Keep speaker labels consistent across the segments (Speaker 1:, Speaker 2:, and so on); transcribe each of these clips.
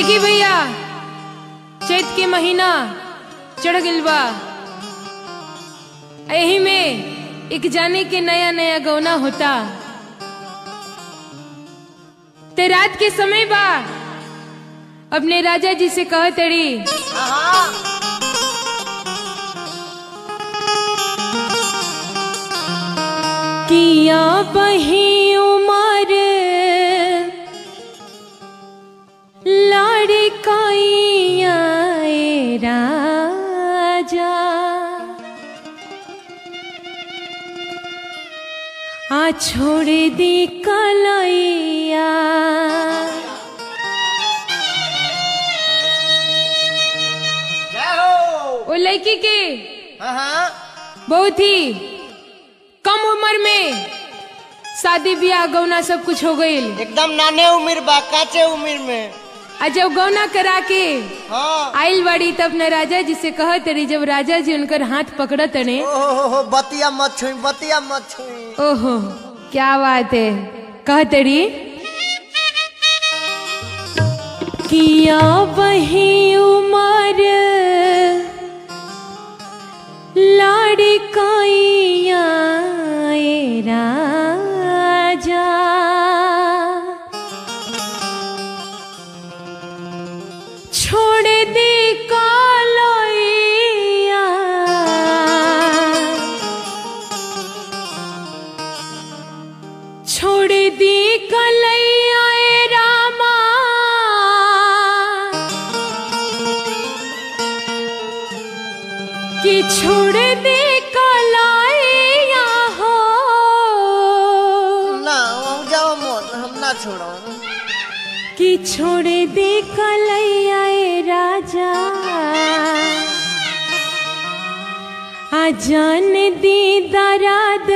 Speaker 1: देखी भैया चैत के महीना चढ़ गइल बा एही में एक जाने के नया नया गौना होता ते रात के समय बा अपने राजा जी से कह तड़ी किया बही उमर लड़काइया राजा आ छोड़ दी कलैया
Speaker 2: जय हो
Speaker 1: वो लड़की के
Speaker 2: हाँ हाँ
Speaker 1: बहुत ही कम उम्र में शादी ब्याह गौना सब कुछ हो गईल
Speaker 2: एकदम नाने उम्र बा काचे उम्र में
Speaker 1: आ जब गौना करा के
Speaker 2: हाँ
Speaker 1: आइल बाड़ी तब न राजा जी से कहत रही जब राजा जी उनकर हाथ पकड़त ने
Speaker 2: ओहो हो बतिया मत छुई बतिया मत छुई
Speaker 1: ओहो क्या बात है कहत रही किया वही उमर लाड़काइया राजा छोड़ दे कालैया छोड़ दे कलैया ए रामा कि छोड़ दे कलैया हो
Speaker 2: ना वहाँ जाओ मत हम ना छोड़ो
Speaker 1: कि छोड़ दे कलैया ए राजा आ जान दी दराद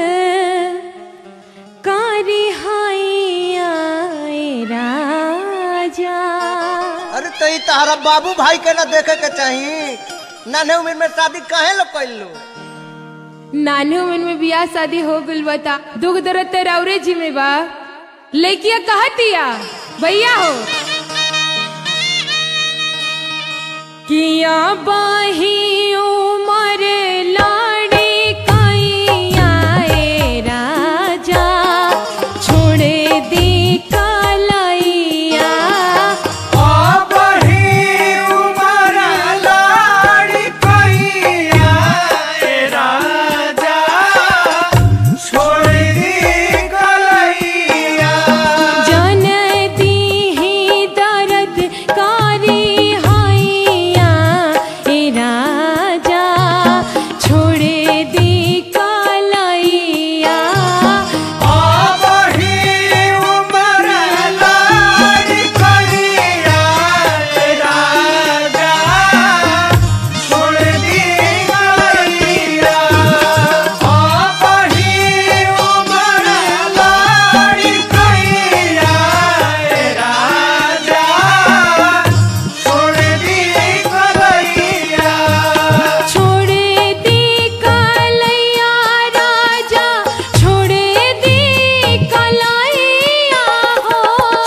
Speaker 1: कारी हाइया ए राजा
Speaker 2: अरे तो ई तहरा बाबू भाई के ना देखे के चाहिए नाने उम्र में शादी काहे लोग कर लो
Speaker 1: नाने उम्र में बियाह शादी हो गइल बता दुख दर्द तो राउरे जी में बा लड़किया कहतिया भैया हो किया बाही उमर लाड़ी कैया ए राजा छोड़े दी कलैया जन दीही दर्द कारी हाइया ए राजा छोड़े दी कलैया छोड़े दी कलैया राजा छोड़े दी कलैया हो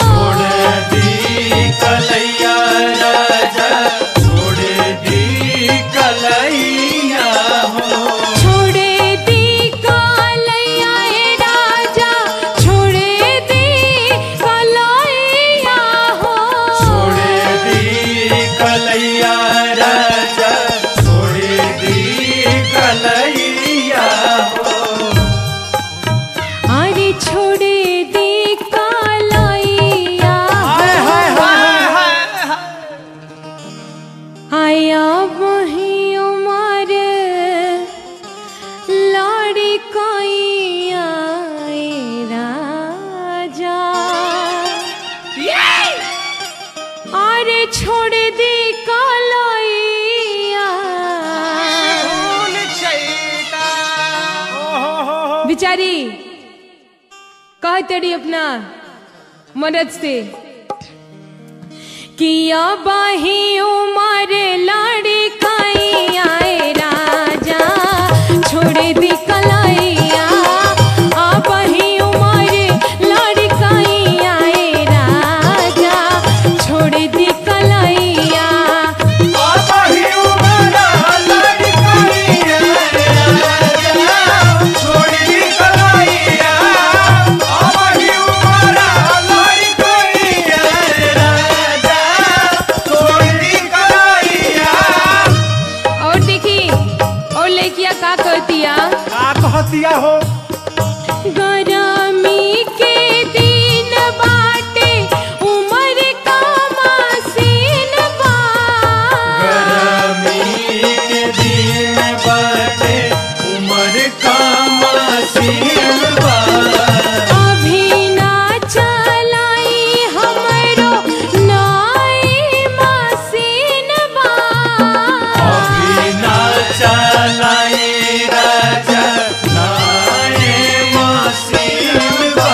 Speaker 1: छोड़े दी कलैया ए राजा छोड़े दी कलैया हो अरे छोड़े दी कलैया आया वही उमर लाड़ी कैया ए राजा अरे छोड़ दी कलैया बिचारी कह तड़ी अपना मदद से किया बाही उमर लाड़ी कैया ए राजा छोड़ दी कलैया आ बही उमर लाड़ी कैया ए राजा छोड़ दी
Speaker 3: कहतिया हो
Speaker 1: गरमी के दिन बाटे उमर का मसीन बा
Speaker 3: गरमी के दिन बाटे उमर का मसीन बा
Speaker 1: अभी ना चलाई हमरो नाई मसीन बा
Speaker 3: अभी ना चलाई राजा नाए मसीन बा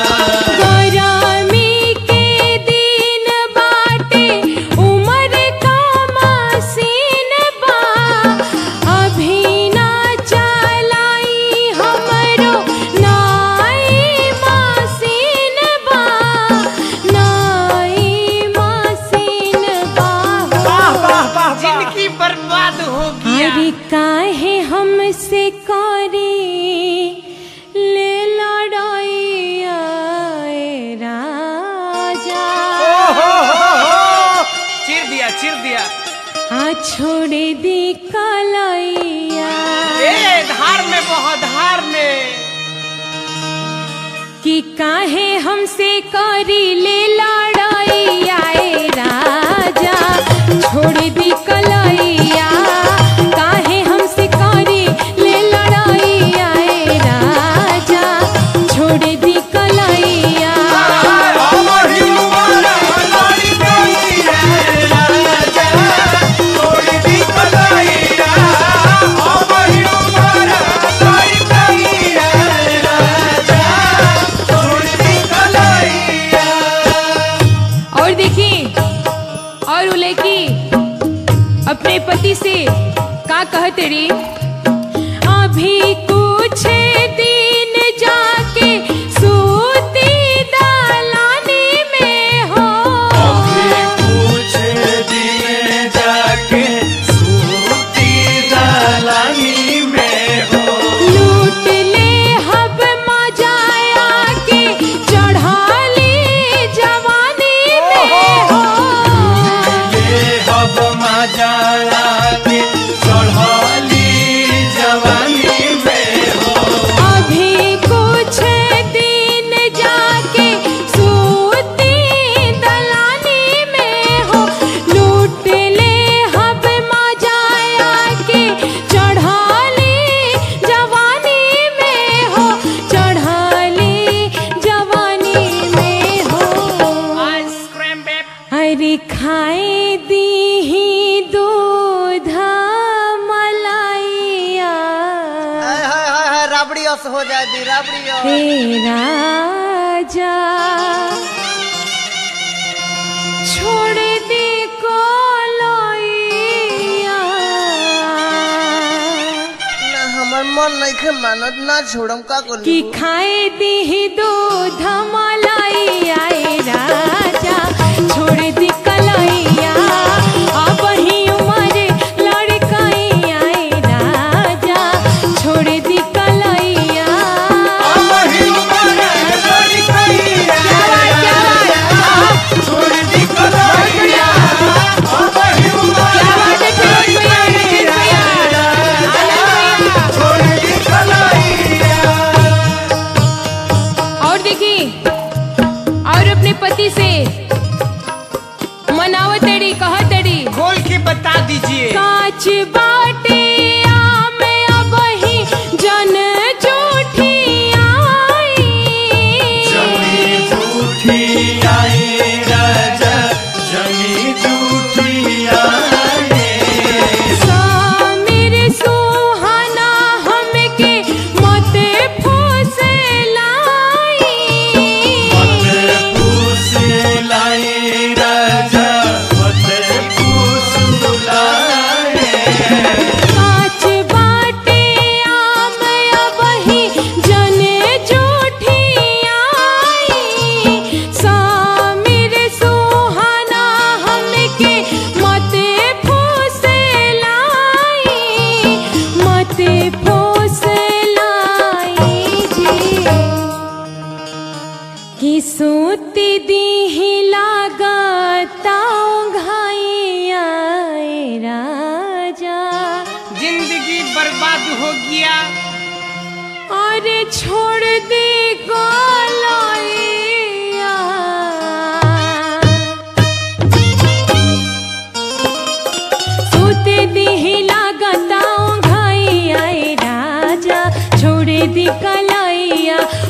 Speaker 1: गरमी के दिन बाटे उमर का मसीन बा अभी ना चलाई हमरो नाई मसीन बा नाई मसीन बा
Speaker 3: वाह वाह वाह वाह
Speaker 2: जिंदगी बर्बाद हो गया
Speaker 1: अरे काहे हमसे करी ले लड़ाइया ए राजा
Speaker 2: चिर दिया चिर दिया
Speaker 1: आ छोड़ दी कलैया
Speaker 2: ए धार में बहुत धार में
Speaker 1: कि काहे हमसे करी ले लड़ाइया ए राजा छोड़ दी कलैया काहे हमसे करी ले लड़ाइया ए राजा छोड़ दी कलैया और देखिए और उ लड़की अपने पति से का कहते रे अभी कुछ दिन जाके सूती दालानी में हो लूट ले हब मजाया के चढ़ाली जवानी में हो अभी कुछ दिन जाके सूती दलानी में हो लूट ले हब मजाया के चढ़ाली जवानी में हो चढ़ाली जवानी में हो
Speaker 2: आइसक्रीम बे
Speaker 1: अरे खाए दी ही दूध मलाइया
Speaker 2: हाय हाय हाय हाय राबड़ी अस हो जाए दी राबड़ी अस
Speaker 1: हे राजा छोड़ दे कोलैया
Speaker 2: ना हमर मन नहीं खे मानत ना छोड़म का कर
Speaker 1: कि खाए दी दूध मलाइया ए राजा छोड़ दी कलैया अब ही उमर लड़कैया ए राजा छोड़ दी कलैया और देखिए और अपने पति से मनावतड़ी कहतड़ी
Speaker 2: खोल के बता दीजिए
Speaker 1: काच बाटे आम अब ही जन जूठी आई सामिर सुहाना हमके मत फूस लाई काच बाटे आम अब ही जने जूठी आई सामिर सुहाना हमके मत फूस लाई मत फूस लाई जी कि सूती दी लागता घाइया राजा
Speaker 2: जिंदगी बर्बाद हो गया
Speaker 1: अरे छोड़ दे कलैया सूते दिही लागता घाई आए राजा छोड़ दी कलैया